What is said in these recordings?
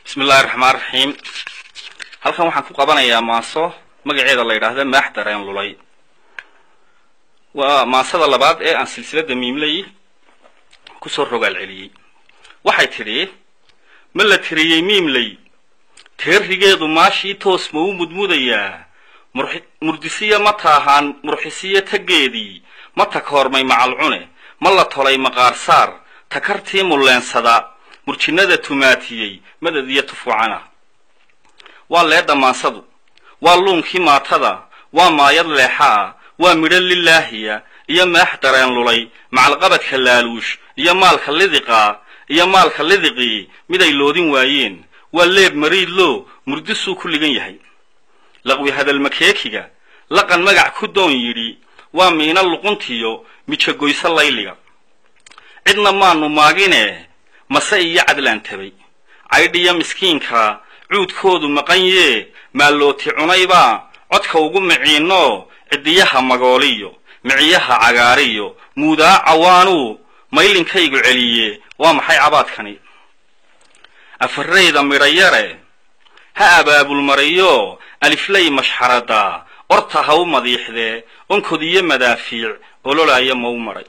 bismi illahi raxmaan raxiim halkan waxaan ku qabanayaa maaso magaceeda la yidhaahda maax dareen lulay waa maasada labaad ee aan silsiladda miimley kusoo rogaal celiyey waxay tidhi ma la tiriyey miimley teerigeedu maashii toos ma u mudmudayaa murdisiya ma taahaan murxisiyo taggeedii ma takoormay macalcune ma la tolay maqaarsaar takartii mulleensada murjinnada tumaatiyey madad iyo tufuucana waa leedha maansadu waa luunkii maatada waa maayad leexa ah waa midho lilaahiya iyo maax dareen lulay macalqabadka laaluush iyo maalka lidiqa iyo maalka lidiqii miday loodin waayeen waa leeb mariidloo murdisuu ku ligan yahay laqwi hadalmakeekiga laqan magac ku doon yidhi waa miina luquntiyo mijagoyso layliga cidna maanu maagine mase iyo cadlaan tabay caydhiyo miskiinka cuudkoodu maqan yee maallooti cunaybaa codka ugu miciinno ciddiyaha magooliyo miciyaha cagaariyo muudaa cawaanuu maylinkaygu celiye waa maxay cabaadkani afarayda midhayare ha abaabulmariyo aliflay mashxarada orta ha u madiixdee onkod iyo madaafiic ololaaya mau maray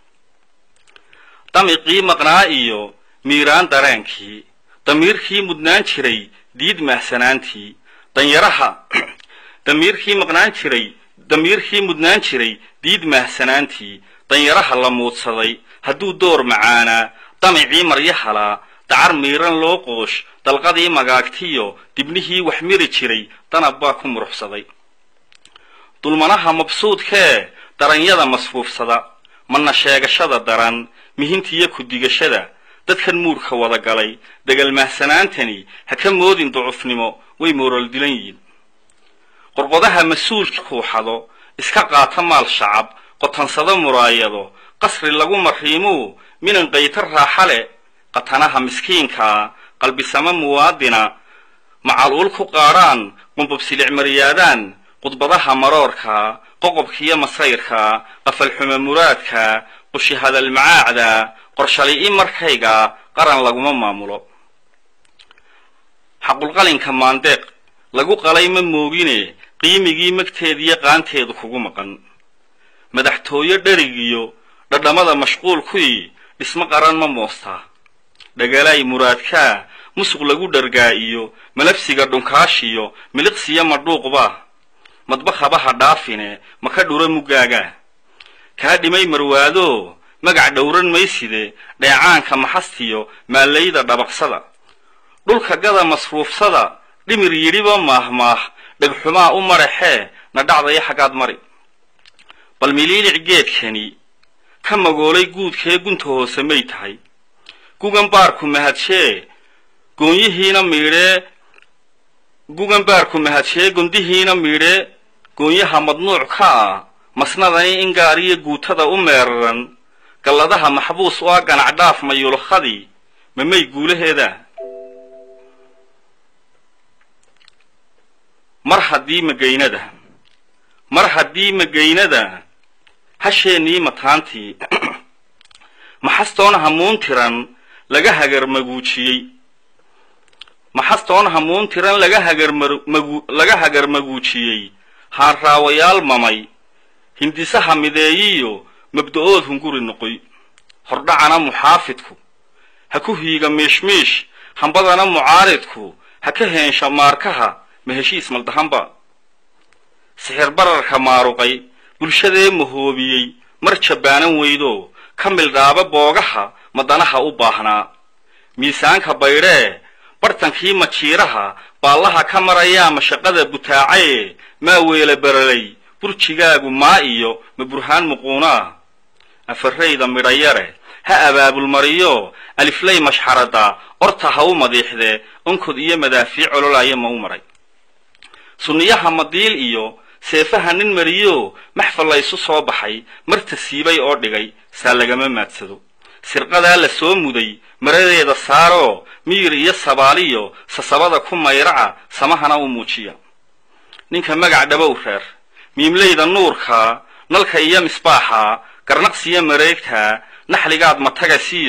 damiqii maqnaa iyo miiraan dareenkii damiirkii mudnaan jiray diid mahsanaantii danyaraha damiirkii maqnaan jiray damiirkii mudnaan jiray diid mahsanaantii danyaraha la muudsaday hadduu door macaanaa damicii maryahalaa dacar miiran loo qoosh dalqadii magaagtiyo dibnihii wax miri jiray danab baa ku muruxsaday dulmanaha mabsuudkee daranyada masfuufsada mana sheegashada daran mihintiyo ku-digashada dadkan muurka wada galay degal mahsanaantani ha ka moodin ducufnimo way moorool dilan yihiin qorqodaha mas-uulka kuuxado iska qaata maal shacab qotansado muraayado qasri lagu mariimuu minan qayta raaxa le qatanaha miskiinkaa qalbisamo muwaadina macaluul ku qaadhaan qumbubsilic maryaadaan qudbadaha maroorka qoqobkiyo masayrka qafalxumo muraadka qushi hadal macaacda qorshali-i markayga qaran laguma maamulo xaqulqalinka maandeeq lagu qalay ma moogine qiimigii magteediyo qaanteedu kugu maqan madaxtooyo dherigiyo dhadhamada mashquulkui dhismo qaran ma moostaa dhagalaay muraadkaa musuq lagu dhargaa iyo malabsiga dhunkaashiyo miliqsiyo madhuuqba madbakhabaha dhaafine maka dhura muggaaga kaa dhimay marwaado magac dhowran mayside dheecaanka maxastiyo maallayda dhabaqsada dhulka gada masruufsada dhimir yidhiba maahmaah dhegxumaa u maraxee na dhacdaya xaggaad mari bal miliilic geedkani ka magoolay guudkee gunta hoose may tahay gugan baarku mahadshee goonyihiina miidhee gugan baarku mahadshee gondihiina miidhee goonyaha madnuuc ka ah masnadani in gaariyo guutada u meeraran galladaha maxbuus u ah ganacdhaaf mayulukhadii mamay guulaheeda mar haddii magaynada mar haddii magaynada hasheennii mataantii maxastoon hamuun tiran laga hagarmaguujiyey maxastoon hamuun tiran laga hagarmagu laga hagarmaguujiyey haanraawayaal mamay hindisaha mideeyiyo mabda-ood hunguri noqoy hordhacana muxaafidku ha ku hiiga miishmiish hambadana mucaaridku ha ka heensha maarkaha ma heshiis maldahanba sixir bararka maaruqay bulshadee mahoobiyey mar jabbaanan weydo ka mildhaaba boogaha madanaha u baahnaa miisaanka baydhee bartankii majiiraha baallaha ka marayaa mashaqada butaacaye maa weela baralay burjigaagu maa iyo ma burhaan muquunaa afarayda midhayare ha abaabulmariyo aliflay mashxarada orta ha u madiixdee onkod iyo madaafiic ololaaya ma u maray sunniyaha madiil iyo seefaha nin mariyo maxfal laysu soo baxay marta siibay oo dhigay saa lagama maadsado sirqadaa la soo muday maradeeda saaroo miyir iyo sabaaliyo sasabada ku mayraca samahana u muujiya ninka magac dhabow reer miimlayda nuurka nalka iyo misbaaxa garnaqsiyo mareegta naxligaad matagasiyo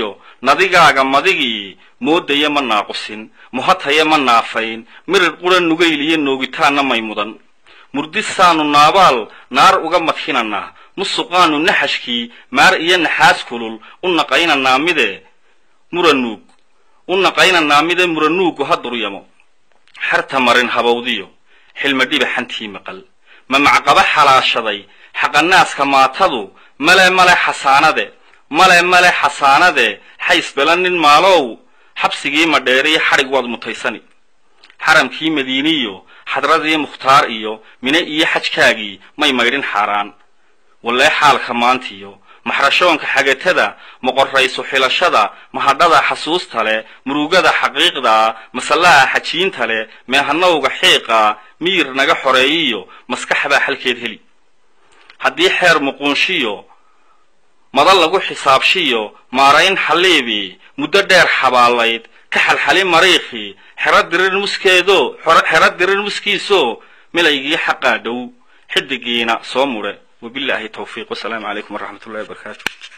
nadigaaga madigii moodaya ma naaqusin muhataya ma naafayn mirir qura nugayliyo noogitaanna may mudan murdisaanu naabaal naar uga madhinanaa musuqaanu naxashkii maar iyo naxaas kulul u naqaynanaa mide muranuug u naqaynanaa mide muranuugu ha duryamo xerta marin habawdiyo xilma dhibaxantii maqal ma macqaba xalaashaday xaqanaaska maatadu male male xasaanade male male xasaanade xaysbela nin maalow xabsigii madheeriyo xadhig waad mutaysani xaramkii madiiniyo xadradii mukhtaar iyo mine iyo xajkaagii may maydhin xaaraan wallee xaalka maantiyo maxrashoonka xagatada moqorraysu xilashada mahadhada xasuusta leh murugada xaqiiqdaa masallaha xajiinta leh meehanowga xiiqa miyir naga xoreeyiyo maskaxbaa xalkeed heli haddii xeer muquunshiyo madan lagu xisaabshiyo maarayn xalliibii muddo dheer xabaalayd ka xalxali mariikhii xero dirir muskeedo xero dirir muskiisoo milaygii xaqaa dhow xidigiina soo mudhe wabilaahi tawfiiq wasalaamu calaykum waraxmat ullahi wabarakaatu